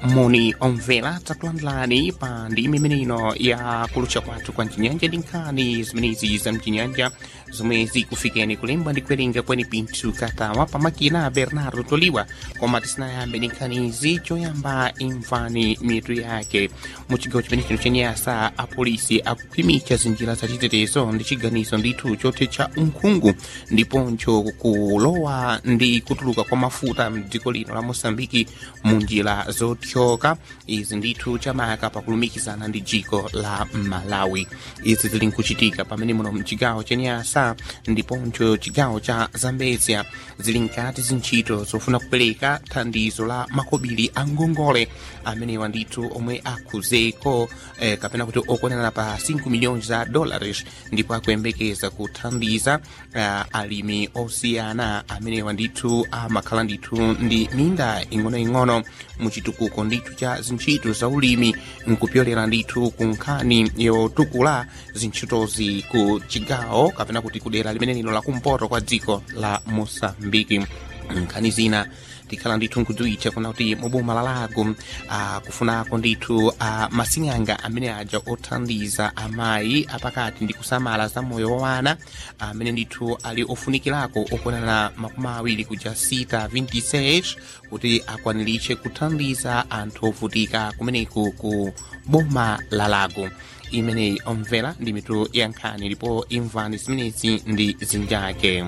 moni omvera takulandirani pa ndimi imeneino ya kulutcha kwathu kwa mchinyanja ndi nkhani zimenezi za mchinyanja zomwe zikufikeni kulemba ndi kuwerenga kweni pinthu katawa pamakina bernardo toliwa koma tisanayambe ndi nkhanizi choyamba imvani mitu yake mu chigawo chimene chino chenyasa apolisi akukhwimitsa zinjira zachitetezo ndi chiganizo ndithu chothetsa unkhungu ndiponso kulowa ndi kutuluka kwa mafuta mdziko lino la mosambiki mu njira zothyoka izi ndithu chamaka pakulumikizana ndi dziko la malawi izi zili nkuchitika pamene muno mchigawo chenyasa ndiponso chigawo cha zambezia zili nkati zintchito zofuna kupereka thandizo la makobiri a ngongole amenewa ndithu omwe akhuzeko eh, kapena kuti okwanana pa 5 miliyoni za dollars ndipo akuyembekeza kuthandiza uh, alimi osiyana amenewa ndithu amakhala ndithu ndi minda ing'onoing'ono muchitukuko ndithu cha zintchito za ulimi nkupyolera ndithu ku nkhani yotukula zintchitozi ku chigawo kapena kuti kudera limene lino lakumpoto kwa dziko la mosambiki nkhani zina tikhala ndithu nkudziwitcha kuna kuti muboma la lago akufunako ndithu a masing'anga amene aja othandiza amayi apakati ndi kusamala za moyo wa wana amene ndithu ali ofunikirako okwanana makumi awiri kuja sita 26 kuti akwaniritche kuthandiza anthu ovutika kumeneku ku boma la lago imeneyi omvera ndi mitu ya nkhani ndipo imvani zimenezi ndi zinjake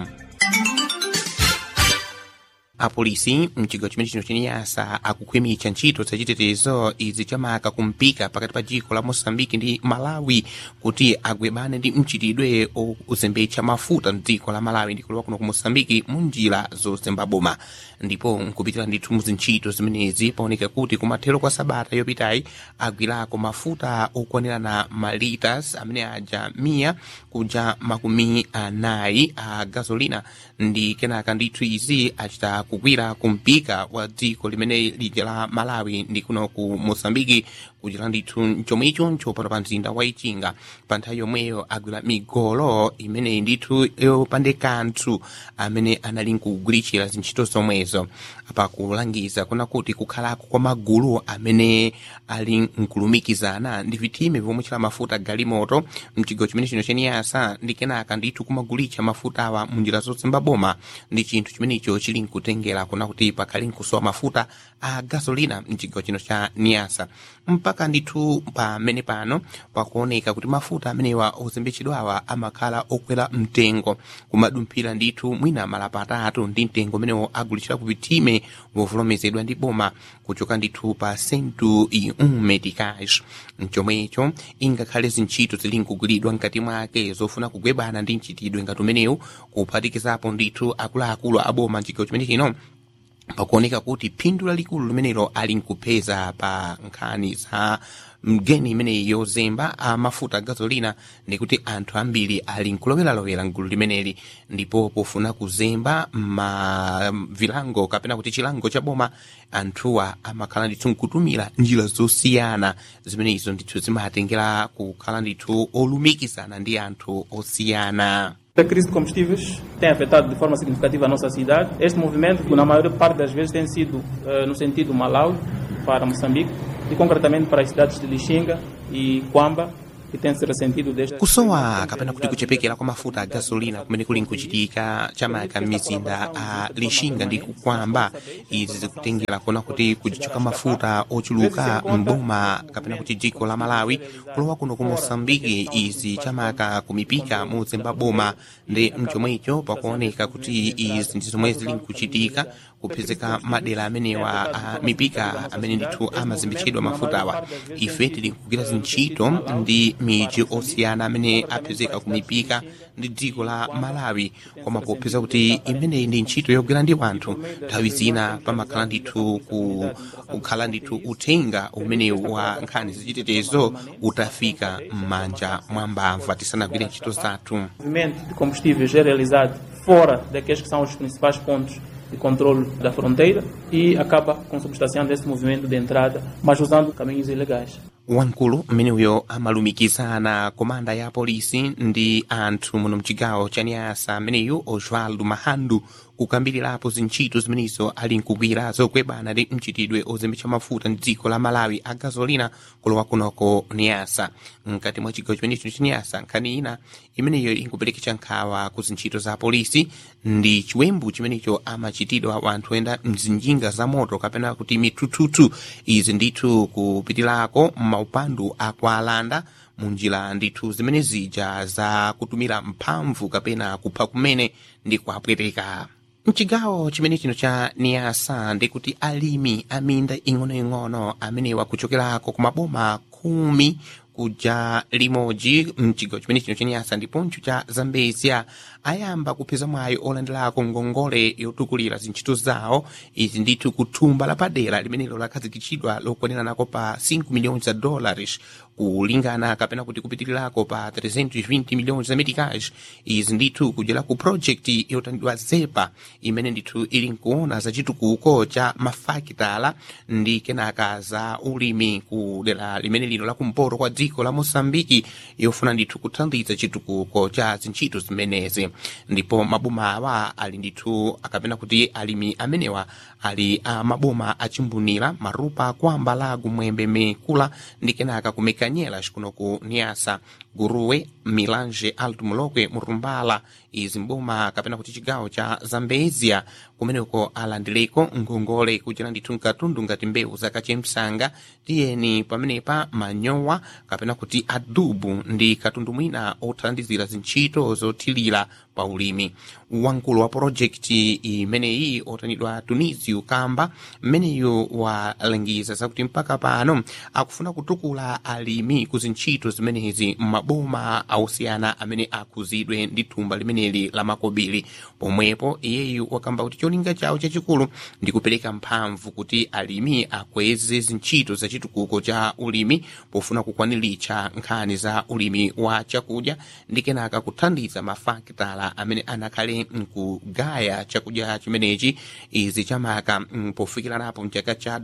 apolisi mchigawo chimene chino chenyasa akukhwimitsa ntchito zachitetezo izi chamaka kumpika pakati pa dziko la mosambiki ndi malawi kuti agwebane ndi mchitidwe ozembetsa mafuta mdziko la malawi ndi kulowa kuno ku mosambiki mu njira zozemba boma ndipo nkupitira ndithu mu zintchito zimenezi paoneka kuti kumathero kwa sabata yopitayi agwirako mafuta okwanirana malitas amene aja miya kuja makumi anayi a gasolina ndi kenaka ndithu izi achita kugwira kumpika wa dziko limene lija la malawi ndi kuno ku mosambiki kuchita ndithu chomwe ichoncho pano pa mzinda wa ichinga pa nthawi yomweyo agwira migolo imeneyi ndithu yopande kanthu amene anali nkugwiritsira zintchito zomwezo pakulangiza kuna kuti kukhalako kwa magulu amene ali nkulumikizana ndi vitime vomwe chila mafuta galimoto mchigawo chimene chino chenyasa ndi kenaka ndithu kumagulitsa mafuta awa munjira zozemba boma ndi chinthu chimenecho chili nkutengera kuna kuti pakhali nkusowa mafuta a gasolina mchigawo chino cha niyasa mpaka ndithu pamene pano pakuoneka kuti mafuta amenewa ozembetsedwawa amakhala okwera mtengo kumadumphira ndithu mwina malapa atatu ndi mtengo umenewo agulitsidwa ku vitime vovolomezedwa ndi boma kuchoka ndithu pa sentu i um meticais mchomwecho ingakhale zintchito zili nkugwiridwa mkati mwake zofuna kugwebana ndi mchitidwe ngati umenewu kuphatikizapo ndithu akuluakulu aboma mchigawo chimene chino pakuoneka kuti phindu lalikulu limenelo ali nkupeza pa nkhani za mgeni imeneyi yozemba amafuta gasolina ndikuti anthu ambiri ali nkuloweralowera mgulu limeneli ndipo pofuna kuzemba ma vilango kapena kuti chilango cha boma anthuwa amakhala ndithu nkutumira njira zosiyana zimeneyizo ndithu zimatengera kukhala ndithu olumikizana ndi anthu osiyana A crise de combustíveis tem afetado de forma significativa a nossa cidade. Este movimento, que na maior parte das vezes tem sido uh, no sentido Malawi para Moçambique e concretamente para as cidades de Lixinga e Quamba, que tem se ressentido desde kusowa kapena kuti kuchepekera kwa mafuta a gasolina kumene kuli nkuchitika chamaka m'mizinda a lixinga ndi kukwamba izi zikutengera kuona kuti kuchichoka mafuta ochuluka mboma kapena kuti dziko la malawi kulowa kuno ku mosambiki izi chamaka kumipika mozemba boma ndi mchomwecho pakuoneka kuti izi ndi zomwe zili nkuchitika kupezeka madera amenewa a mipika amene ndithu amazembetsedwa mafutawa ife tili nkugwira zintchito ndi miji osiyana amene apezeka ku mipika ndi dziko la malawi koma popeza kuti imeneyi ndi ntchito yogwira ndi wanthu nthawi zina pamakhala ndithu ku- kukhala ndithu uthenga umenewu wa nkhani zachitetezo utafika m'manja mwa mbamva tisanagwire ntchito zathu o movimento de combustíveis é realizado fora daqueles que são os principais pontos de controle da fronteira e acaba consubstanciando esse movimento de entrada, mas usando caminhos ilegais. wamkulu mmeneyo amalumikizana komanda ya polisi ndi anthu muno mchigawo cha nyasa ameneyu osvaldo mahandu kukambirirapo zintchito zimenezo ali nkugwira zolimbana ndi mchitidwe ozembetsa mafuta mdziko la malawi a gasolina kulowa kunoko niyasa mkati mwa chigawo chimenecho chiniyasa nkhani ina imeneyo inkupereketsa nkhawa ku zintchito za polisi ndi chiwembu chimenecho amachitidwa wanthu oyenda mzinjinga za moto kapena kuti mithuthuthu izi ndithu kupitirako maupandu akwalanda munjira ndithu zimene zija za kutumira mphamvu kapena kupha kumene ndi kwapweteka mchigawo chimene chino cha niyasa ndikuti alimi aminda ing'onoing'ono amenewa kuchokerako ku maboma khumi kuja limodzi mchigawo chimene chino chaniyasa ndiponso cha zambezia ayamba kupeza mwayi olandirako ngongole yotukulira zintchito zawo izi ndithu kuthumba lapadera limenelo lakhazikitsidwa lokwaniranako pa 5 miliyoni za dollars kulingana kapena kuti kupitirirako pa 320 miliyoni za meticage izi ndithu kudyera ku project yotanidwa zepa imene ndithu ili nkuona za chitukuko cha mafakitala ndi kenaka za ulimi ku dera limene lino lakumpoto kwa dziko la mosambiki yofuna ndithu kuthandiza chitukuko cha zintchito zimenezi ndipo maboma awa ali ndithu akapena kuti alimi amenewa ali a maboma achimbunira marupa kwamba lagu mwembe mekula ndi kenaka kumekanyela kuno ku niasa guruwe milange alto mulokwe murumbala izi mboma kapena kuti chigawo cha zambezia kumeneko alandireko ngongole kuchera ndithu mkatundu ngati mbewu zakachemsanga tiyeni pamenepa manyowa kapena kuti adubu ndi katundu mwina othandizira zintchito zothirira pa ulimi wamkulu wa projekti imeneyi otanidwa tunisio kamba mmeneyo walangiza zakuti mpaka pano akufuna kutukula alimi ku zintchito zimenezi m'maboma ausiyana amene akuzidwe ndi thumba limeneli la makobiri pomwepo iyeyu wakamba kuti cholinga chawo chachikulu ndi kupereka mphamvu kuti alimi akweze zintchito za chitukuko cha ulimi pofuna kukwaniritsa nkhani za ulimi wa chakudya ndi kenaka kuthandiza mafakitala amene anakhale nkugaya chakudya chimenechi izi chamaka pofikiranapo mchaka cha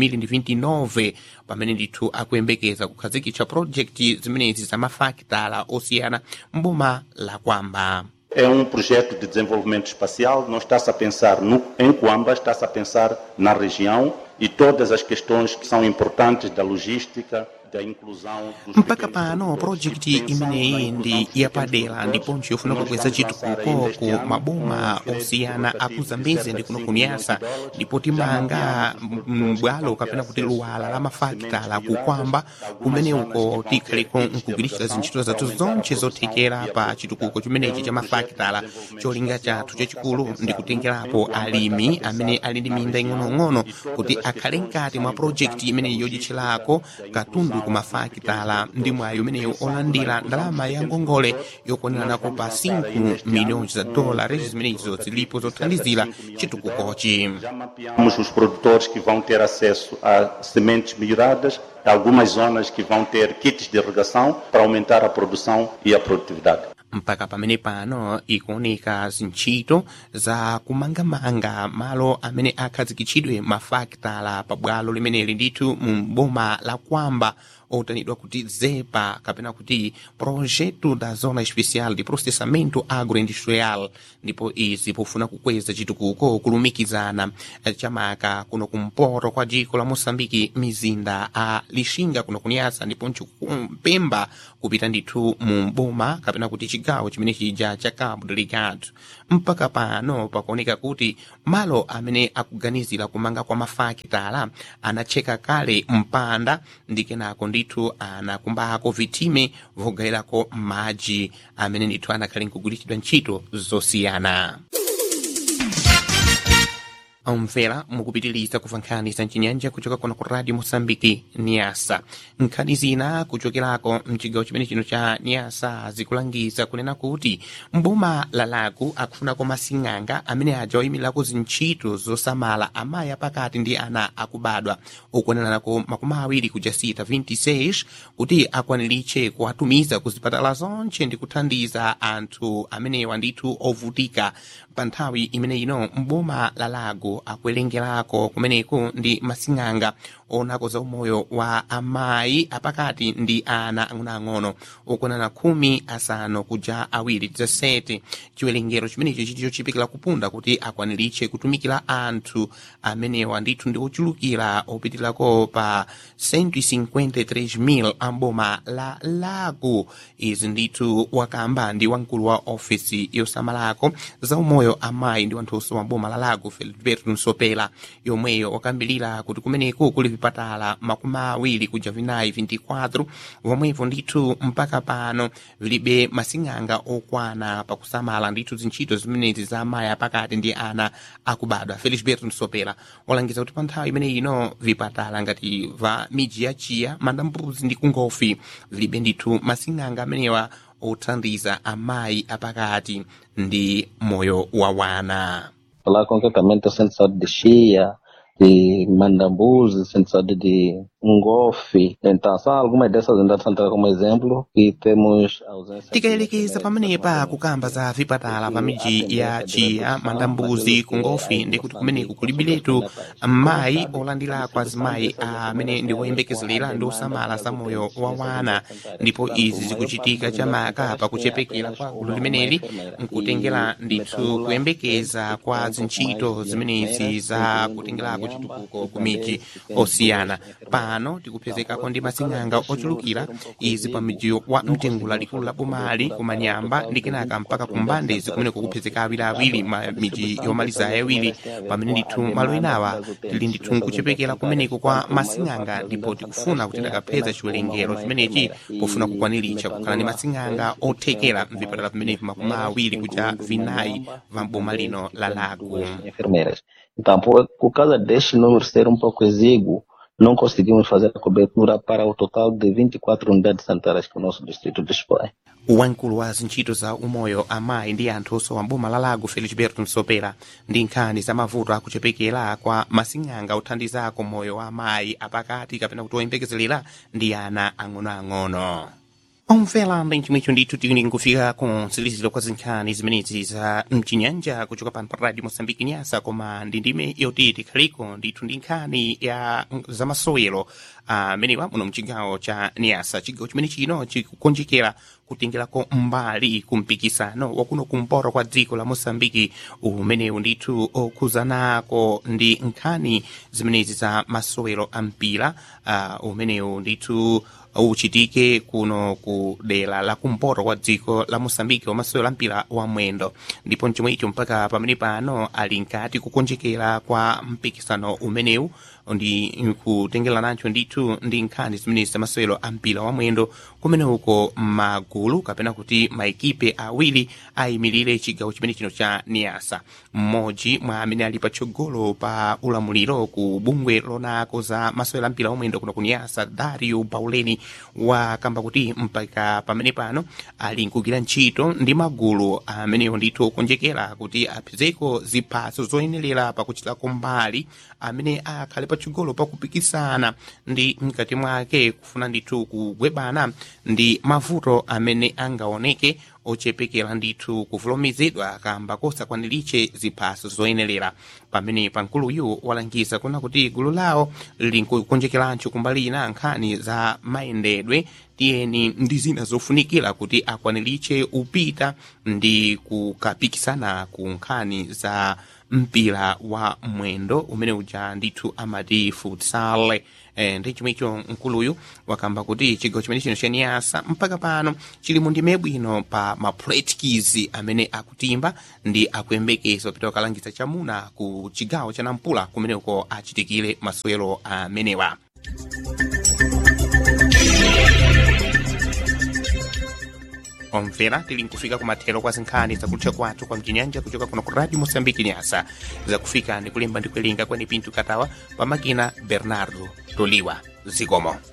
2029 pamene ndithu akuyembekeza kukhazikitsa projekti zimenezi za mafakitala osiyana mboma la kwamba É um projeto de desenvolvimento espacial, não está-se a pensar no, em Coamba, está-se a pensar na região e todas as questões que são importantes da logística, da inclusão dos mpaka pequenos pano produtores, projekti pensando na imeneyi inclusão ndi dos yapadera pequenos ndiponso yofuna produtores. kukweza Nós estamos a chitukuko avançar ku ainda este maboma ano com um osiyana crédito aku rotativo zambezi de ndi kuno cerca de kunyasa 5 milhões de dólares. ndipo Já timanga mapeamos os produtores mbwalo que kapena vão ter kuti acesso luwala la a mafakitala sementes ku kwamba melhoradas, algumas kumene zonas uko que vão ter tikhaliko kits de nkugwiritsa irrigação zintchito para zathu aumentar a zonse produção zothekera e a pa produtividade. chitukuko É chimenechi um cha projeto de mafakitala desenvolvimento cholinga espacial, chathu nós chachikulu estamos a ndi pensar kutengerapo em Coamba, alimi estamos a amene pensar ali ndi na minda região ing'onoing'ono e todas kuti as akhale questões mkati que mwa são projekti importantes imeneyi da yodyitchirako logística, da katundu inclusão ku dos mafakitala pequenos ndi mwayi umeneyo produtores. olandira Pensando na ndalama ya inclusão dos ngongole pequenos yokwaniranako pa produtores, nós vamos lançar ainda 5 este milhões de ano um dólares crédito zimenezo rotativo zilipo de cerca de zothandizira 5 milhões de chitukukochi dólares. Já mapeamos os produtores que vão ter acesso a sementes melhoradas, algumas zonas que vão ter kits de irrigação para aumentar a produção e a produtividade. mpaka pamene pano ikuoneka zintchito za kumangamanga malo amene akhazikitsidwe mafakitala pabwalo limeneli ndithu mu boma la kwamba otanidwa kuti zepa kapena kuti projeto da zona especial de processamento agroindustrial ndipo izi pofuna kukweza chitukuko kulumikizana eh, chamaka kuno kumpoto kwa dziko la mosambiki mizinda a lixinga kuno kunyasa ndiponso kumpemba kupita ndithu mu boma kapena kuti chigawo chimene chija cha cabo delgado mpaka pano pakuoneka kuti malo amene akuganizira kumanga kwa mafakitala anatcheka kale mpanda ndi kenako ndithu anakumbako vitime vogayirako madzi amene ndithu anakhale nkugwiritsidwa ntchito zosiyana amvera mukupitiriza kumva nkhani za mchinyanja kuchoka kuno ku radio mosambiki niasa nkhani zina kuchokerako mchigawo chimene chino cha niasa zikulangiza kunena kuti mboma la lago akufunako masing'anga amene aja oyimirako zintchito zosamala amayi apakati ndi ana akubadwa okuoneranako makumi awiri kuja sita 26 kuti akwaniritche kuwatumiza ku zipatala zonche ndi kuthandiza anthu amenewa ndithu ovutika pa nthawi imene ino mboma la lago ndithu akuwerengerako kumeneku ndi masing'anga onako za umoyo wa amayi apakati ndi ana ang'onoang'ono okwanana khumi asanu kuja awiri 17 chiwerengero chimenecho chiti chochipikira kupunda kuti akwaniritche kutumikira anthu amenewa ndithu ndi ochulukira opitirako pa 153,000 amboma la lago izi ndithu wakamba ndi wamkulu wa ofisi yosamalako za umoyo amayi ndi wanthunso wa boma la lago feliberto nsopela yomweyo wakambirira kuti kumeneku kuli vipatala makumi awiri kuja vinayi 24 vomwevo ndithu mpaka pano vilibe masing'anga okwana pakusamala ndithu zintchito zimenezi za amayi apakati ndi ana akubadwa felisberto nsopela walangiza kuti pa nthawi imene ino vipatala ngati va miji ya chiya mandambuzi ndi kungofi vilibe ndithu masing'anga amenewa othandiza amayi apakati ndi moyo wa wana Falar concretamente o Centro de Saúde de Chia, de Mandambuzi, Centro de Saúde de Ngofe. Então, são algumas dessas unidades centrais como exemplo e temos ausência... tikayelekeza pamenepa kukamba za vipatala pa miji ya chiya mandambuzi kungofi ndi kuti kumeneku kulibiletu mayi olandira azimayi amene ndi oyembekezelera ndi osamala za moyo wa wana ndipo izi zikuchitika chamaka pakuchepekera kwa gulu limeneli nkutengera ndithu kuyembekeza kwa zintchito zimenezi za kutengerako chitukuko ku miji osiyana pano tikupezekako ndi masing'anga ochulukira izi pa miji wa mtengula likulu la bomali kumanyamba ndi kenaka mpaka kumbande zikumene kukupezeka awiriawiri ma miji yomaliza ayawiri pamene ndithu malo enawa tili ndithu nkuchepekera kumeneko kwa masing'anga ndipo tikufuna kuti takapeza chiwerengero chimenechi pofuna kukwaniritsa kukhala ndi masing'anga othekera mvipatala pamenepi makumi awiri kuja vinayi va boma lino la lago enfermeiras. Então, por, por causa deste número ser um pouco exíguo, não conseguimos fazer a cobertura para o total de 24 unidades sanitárias que o nosso distrito dispõe. wamkulu wa zintchito za umoyo amayi ndi anthu osowa mboma la lago felisberto nsopera ndi nkhani za mavuto akuchepekera kwa masing'anga othandizako moyo wa amayi apakati kapena kuti oyembekezelera ndi ana ang'onoang'ono omvera ndi chimwecho ndithu tili nkufika ku mtsiriziro kwa zinkhani zimenezi za mchinyanja kuchoka pano pa radio mosambiki nyasa koma ndi ndime yoti tikhaliko ndithu ndi nkhani ya zamasowero amenewa muno mchigawo cha niasa chigawo chimene chino chikukonjekera kutengerako mbali kumpikisano wakuno kumpoto kwa dziko la mosambiki umenewu ndithu okhuzanako ndi nkhani zimenezi za masowero a mpira uh, umenewu ndithu uchitike kuno ku dera la kumpoto kwa dziko la mosambiki wamasewero ampira wa mwendo ndipo mchomwe icho mpaka pamene pano ali nkati kukonjekera kwa mpikisano umenewu ndi kutengera nacho ndithu ndi nkhani zimenezi zamasewero ampira wa mwendo kumene uko magulu kapena kuti maekipe awiri ayimirire chigawo chimene chino cha niasa mmodzi mwa amene ali patsogolo pa ulamuliro ku bungwe lonako za masewero ampira wa mwendo kuno ku niasa dario bauleni wakamba kuti mpaka pamene pano ali nkugwira ntchito ndi magulu amenewo ndithu okonjekera kuti apezeko ziphaso zoyenerera pakuchitako mbali amene akhale patsogolo pakupikisana ndi mkati mwake kufuna ndithu kugwebana ndi mavuto amene angaoneke ochepekera ndithu kuvulumizidwa kamba kosakwaniritche ziphaso zoyenerera pamene pankuluyu walangiza kuna kuti gulu lawo linkukonjekerancho kumbali ina nkhani za mayendedwe tiyeni ndi zina zofunikira kuti akwaniritche upita ndi kukapikisana ku nkhani za mpira wa mwendo umene uja ndithu amati futsal eh, ndi chomwecho mkuluyu wakamba kuti chigawo chimene chino cha niasa mpaka pano chili mu ndime bwino pa mapretkizi amene akutimba ndi akuyembekeza kupita kukalangiza chamuna ku chigawo cha nampula kumeneko achitikire masewero amenewa omvera tili nkufika kumathero kwa zinkhani zakutcha kwathu kwa mchinyanja kuchoka kuno ku radio mosambiki nyasa zakufika ndi kulemba ndi kuwerenga kwene pinto katawa pamakina bernardo toliwa zikomo